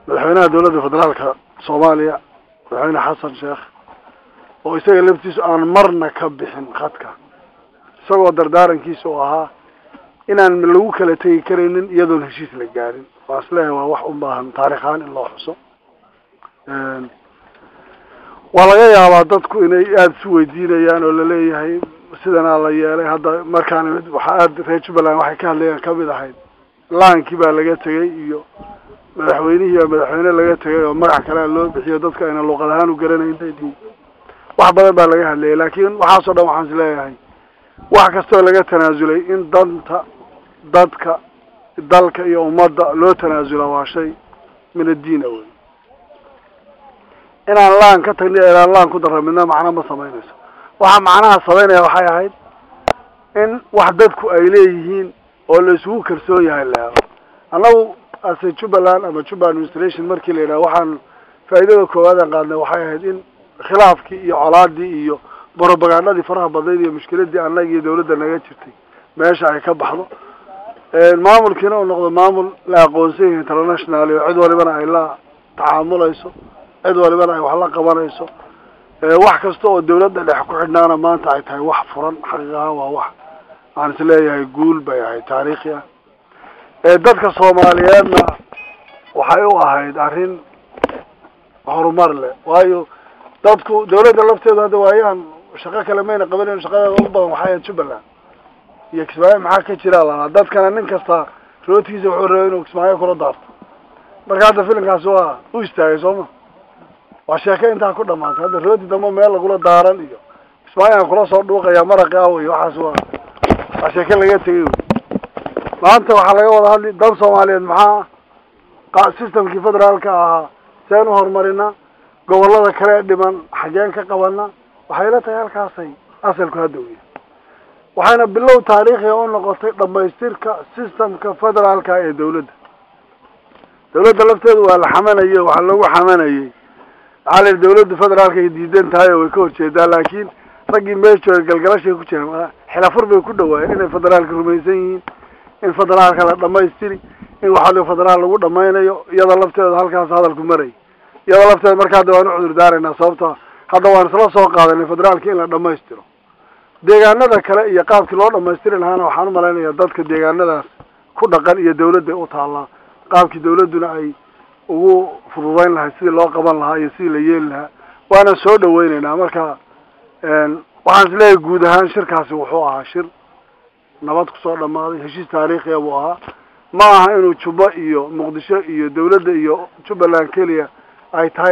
madaxweynaha dawladda federaalka soomaaliya madaxweyne xasan sheekh oo isaga laftiisu aan marna ka bixin khadka isagoo dardaarankiisa oo ahaa inaan lagu kala tegi karaynin iyadoon heshiis la gaarin waa isleeyahay waa wax u baahan taarikh ahaan in loo xuso waa laga yaabaa dadku inay aada isu weydiinayaan oo laleeyahay sidanaa la yeelay hadda markaan imid waxaa aada reer jubbaland waxay ka hadlayaan kamid ahayd laankii baa laga tegay iyo madaxweynihii baa madaxweyne laga tegay oo magac kalea loo bixiyo dadka ayna luuqad ahaan u garanayn wax badan baa laga hadlayay laakiin waxaasoo dhan waxaan is leeyahay wax kastoo laga tanaasulay in danta dadka dalka iyo ummadda loo tanaasula waa shay min addiin awey inaan laan ka tagni inaan laan ku darra midna macno ma samaynayso waxaa macnaha samaynaya waxay ahayd in wax dadku ay leeyihiin oo la isugu kalsoon yahay la helo annagu ase jubbaland ama juba administration markii la yidhaha waxaan faa'iidada koowaadaan qaadnay waxay ahayd in khilaafkii iyo colaadii iyo brobagandadii faraha badnayd iyo mushkiladii annaga iyo dawladda naga jirtay meesha ay ka baxdo maamulkiina uu noqdo maamul la aqoonsan yahay international oo cid walibana ay la tacaamulayso cid walibana ay wax la qabanayso wax kasta oo dawladda dhex ku xidhnaana maanta ay tahay wax furan xaqiiq ahaan waa wax aan is leeyahay guul bay ahayd taariikhi ah dadka soomaaliyeedna waxay u ahayd arrin horumar leh waayo dadku dawladda lafteedu hadda waayaan shaqo kale mayna qabanan shaqadeeda ugu badan waxay ahayd jubbaland iyo kismaayo maxaa ka jira lahaa dadkana nin kasta rootigiisa wuxuu rabay inuu kismaayo kula daarto marka hadda filimkaasi waa u istaagay sooma waa sheeke intaa ku dhamaatay hadda rooti dambe meel lagula daaran iyo kismaayaan kula soo dhuuqaya maraqi aw iyo waxaas waa waa sheeke laga tegay maanta waxaa laga wada hadli dad soomaaliyeed maxaa systemkii federaalka ahaa seen u horumarina gobolada kale ee dhiman xageen ka qabana waxay la tahay halkaasay asalku hadda u yahay waxayna bilow taariikhiga u noqotay dhamaystirka systemka federaalka ee dawladda dawladda lafteedu waa la xamanayey waxaa lagu xamanayey maxaa la dawladda federaalka ay diidan tahay oo way ka horjeedaa laakiin raggii meesha galgalashay ku jireen xilafur bay ku dhawaayeen inay federaalka rumaysan yihiin in federaalka la dhamaystiri in waxaa federaal lagu dhamaynayo iyada lafteeda halkaas hadalku maray iyada lafteeda marka hadda waan u cudur daaraynaa sababta hadda waan isla soo qaadanay federaalka in la dhamaystiro deegaanada kale iyo qaabkii loo dhamaystiri lahaana waxaan umalaynaya dadka deegaanadaas ku dhaqan iyo dawladda u taallaa qaabkii dawladduna ay ugu fududayn lahay sidii loo qaban lahaa iyo sidii la yeeli lahaa waana soo dhaweyneynaa marka waxaan is leeyahay guud ahaan shirkaasi wuxuu ahaa shir nabad kusoo dhamaaday heshiis taariikhiya buu ahaa ma aha inuu jubbo iyo muqdisho iyo dawladda iyo jubbaland keliya ay tahay